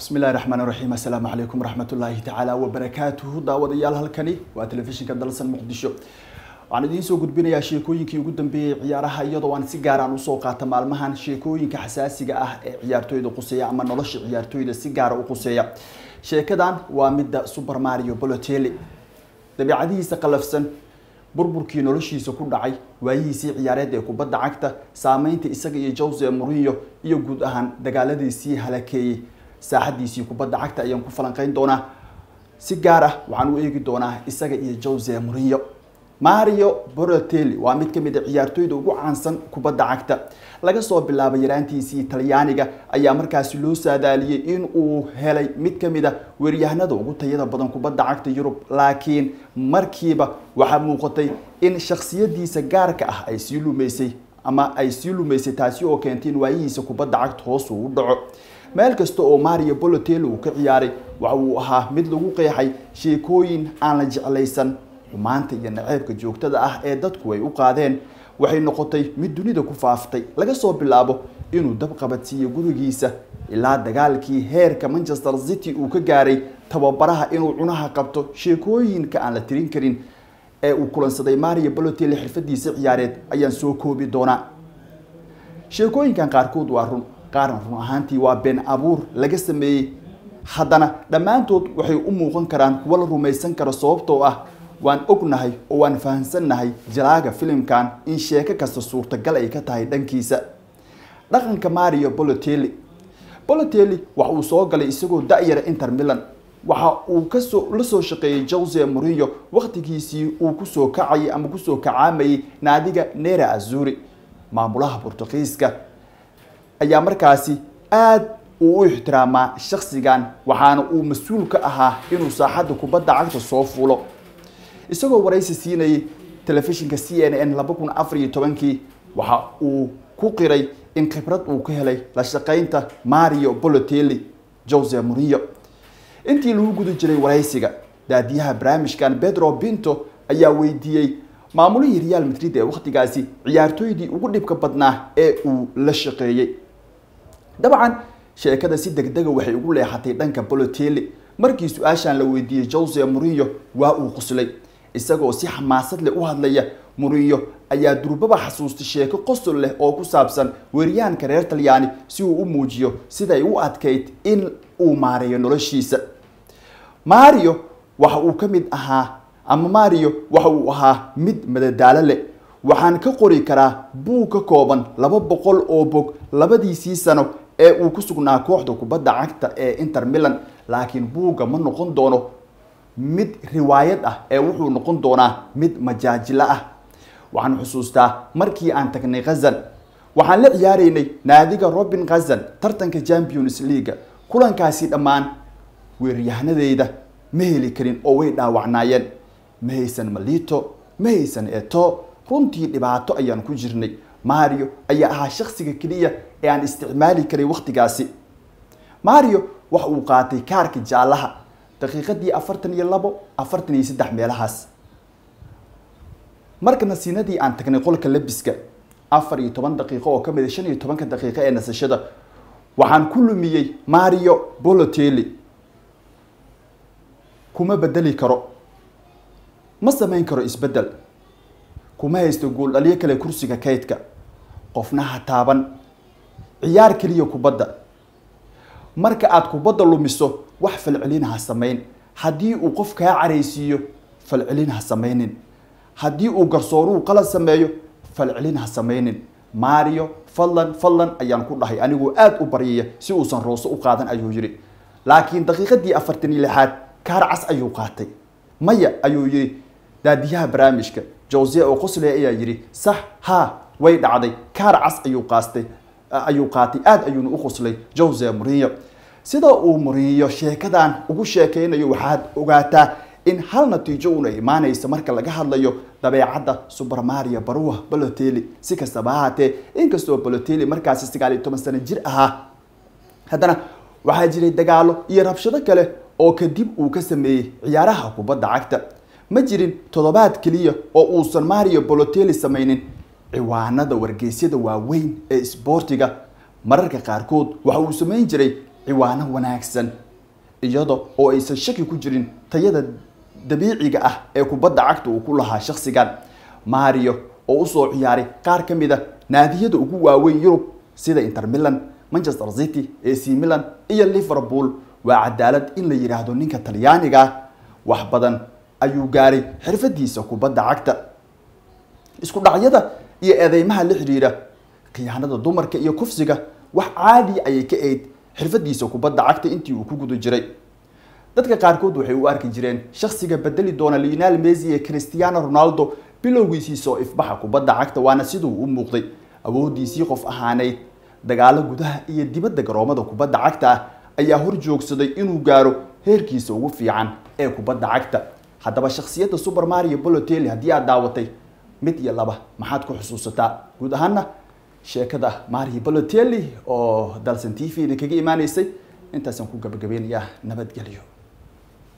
bismi illahi raxmaan raxiim assalaamu calaykum waraxmatullaahi tacaala wabarakaatuhu daawadayaal halkani waa telefishinka dalsan muqdisho waxaan idiin soo gudbinayaa sheekooyinkii ugu dambeeyey ciyaaraha iyadoo aan si gaaraan usoo qaata maalmahan sheekooyinka xasaasiga ah ee ciyaartooyda quseeya ama nolosha ciyaartooyda si gaara u quseeya sheekadan waa midda super mario bolotelli dabeicadihiisa qalafsan burburkii noloshiisa ku dhacay waayihiisii ciyaareed ee kubadda cagta saameynta isaga iyo jose murinyo iyo guud ahaan dagaaladiisii halakeeyey saaxadiisii kubadda cagta ayaan ku falanqeyn doonaa si gaar ah waxaan u eegi doonaa isaga iyo jose murinyo mario borotelli waa mid kamid a ciyaartooyda ugu caansan kubadda cagta laga soo bilaabo yaraantiisii talyaaniga ayaa markaasi loo saadaaliyey in uu helay mid kamid a weeryahanada ugu tayada badan kubadda cagta yurub laakiin markiiba waxaa muuqatay in shaksiyadiisa gaarka ah ay sii lumeysay ama ay sii lumeysay taasi oo keentay in waayihiisa kubadda cagta hoos uu u dhaco meel kasta oo mario bolotelli uu ka ciyaaray waxa uu ahaa mid lagu qeexay sheekooyin aan la jeclaysan xumaanta iyo naceebka joogtada ah ee dadku ay u qaadeen waxay noqotay mid dunida ku faaftay laga soo bilaabo inuu dab qabadsiiyo gurigiisa ilaa dagaalkii heerka manchester city uu ka gaaray tababaraha inuu cunaha qabto sheekooyinka aan la tirin karin ee uu kulansaday mario bolotelli xirfadiisa ciyaareed ayaan soo koobi doonaa sheekooyinkan qaarkood waa run qaarna run ahaantii waa been abuur laga sameeyey haddana dhammaantood waxay u muuqan karaan kuwo la rumaysan karo sababtoo ah waan ognahay oo waan fahamsannahay jalaaga filimkan in sheeko kasta suurtagal ay ka tahay dhankiisa dhaqanka mario bolotelli bolotelli waxa uu soo galay isagoo da-yara inter milan waxa uu kasoo la soo shaqeeyey jose murillo wakhtigiisii uu kusoo kacayay ama kusoo kacaamayay naadiga nera azuri maamulaha bortugiiska ayaa markaasi aada uu u ixtiraamaa shaksigan waxaana uu mas-uul ka ahaa inuu saaxadda kubadda cagta soo fuulo isagoo waraysi siinayay telefishinka c n n laba kun afar iyo tobankii waxa uu ku qiray in khibrad uu ka helay la shaqeynta mario bolotelli jose murillo intii lagu guda jiray waraysiga daadiyaha barnaamijkan pedro pinto ayaa weydiiyey maamulihii real madrid ee wakhtigaasi ciyaartooydii ugu dhibka badnaa ee uu la shaqeeyey dabcan sheekada si degdega waxay ugu leexatay dhanka bolotelli markii su-aashan la weydiiyey jose murillo waa uu quslay isagoo si xamaasad leh u hadlaya murillo ayaa durbaba xasuustay sheeko qosol leh oo ku saabsan weeryahanka reer talyaani si uu u muujiyo siday u adkayd in uu maareeyo noloshiisa mario waxa uu ka mid ahaa ama mario waxa uu ahaa mid madadaalo leh waxaan ka qori karaa buug ka kooban laba boqol oo bog labadiisii sano ee uu ku sugnaa kooxda kubadda cagta ee inter milan laakiin buugga ma noqon doono mid riwaayad ah ee wuxuu noqon doonaa mid majaajilo ah waxaan xusuustaa markii aan tagnay khazan waxaan la ciyaaraynay naadiga robin khazan tartanka champions leaga kulankaasi dhammaan weeryahanadeyda ma heli karin oo way dhaawacnaayeen ma haysan malito ma haysan eto runtii dhibaato ayaan ku jirnay mario ayaa ahaa shaksiga keliya ee aan isticmaali karay wakhtigaasi mario waxa uu qaatay kaarka jaallaha daqiiqadii afartan iyo labo afartan iyo saddex meelahaas marka nasiinadii aan tagnay qolka labiska afar iyo toban daqiiqo oo kamid a shan iyo tobanka daqiiqo ee nasashada waxaan ku lumiyey mario bolotelli kuma bedeli karo ma samayn karo isbedel kuma haysto gooldhalyo kale kursiga kaydka qofna ha taaban ciyaar keliya kubadda marka aada kubadda lumiso wax falcelin ha samayn haddii uu qof kaa caraysiiyo falcelin ha samaynin haddii uu garsooruhu qalad sameeyo falcelin ha samaynin mario fadlan fadlan ayaan ku dhahay anigoo aada u baryaya si uusan rooso u qaadan ayuu yidhi laakiin daqiiqadii afartan iyo lixaad kaar cas ayuu qaatay maya ayuu yidhi daadiyaha barnaamijka jose oo qosle ayaa yidhi sax ha way dhacday kaar cas ayuu qaastay ayuu qaatay aada ayuuna u qoslay jose murillo sida uu murillo sheekadan ugu sheekeynayo waxaad ogaataa in hal natiijo una imaanaysa marka laga hadlayo dabeecadda super mario baruwa bolotelli si kastaba ha haatee inkastoo bolotelli markaasi sagaal iyo toban sano jir ahaa haddana waxaa jiray dagaalo iyo rabshado kale oo kadib uu ka sameeyey ciyaaraha kubadda cagta ma jirin toddobaad keliya oo uusan mario bolotelli samaynin ciwaanada wargeysyada waaweyn ee isboortiga mararka qaarkood waxa uu samayn jiray ciwaano wanaagsan iyada oo aysan shaki ku jirin tayada dabiiciga ah ee kubadda cagta uu ku lahaa shakhsigan mario oo usoo ciyaaray qaar ka mid a naadiyada ugu waaweyn yurub sida inter milan manchester city ac milan iyo liverpool waa cadaalad in la yidhaahdo ninka talyaaniga ah wax badan ayuu gaaray xirfadiisa kubadda cagta isku dhacyada iyo eedeymaha la xidhiidha khiyaanada dumarka iyo kufsiga wax caadi ayay ka eyd xirfadiisa kubadda cagta intii uu ku guda jiray dadka qaarkood waxay u arki jireen shakhsiga bedeli doona lionel messi ee cristiano ronaldo bilowgiisii soo ifbaxa kubadda cagta waana siduu u muuqday awoodiisii qof ahaaneyd dagaalo gudaha iyo dibadda garoomada kubadda cagta ah ayaa hor joogsaday inuu gaaro heerkiisa ugu fiican ee kubadda cagta haddaba shakhsiyadda super mario bolotelli haddii aad daawatay mid iyo laba maxaad ku xusuusataa guud ahaana sheekada mario bolotelli oo dalsan t v idinkaga imaaneysay intaasaan ku gabagabeynayaa nabadgelyo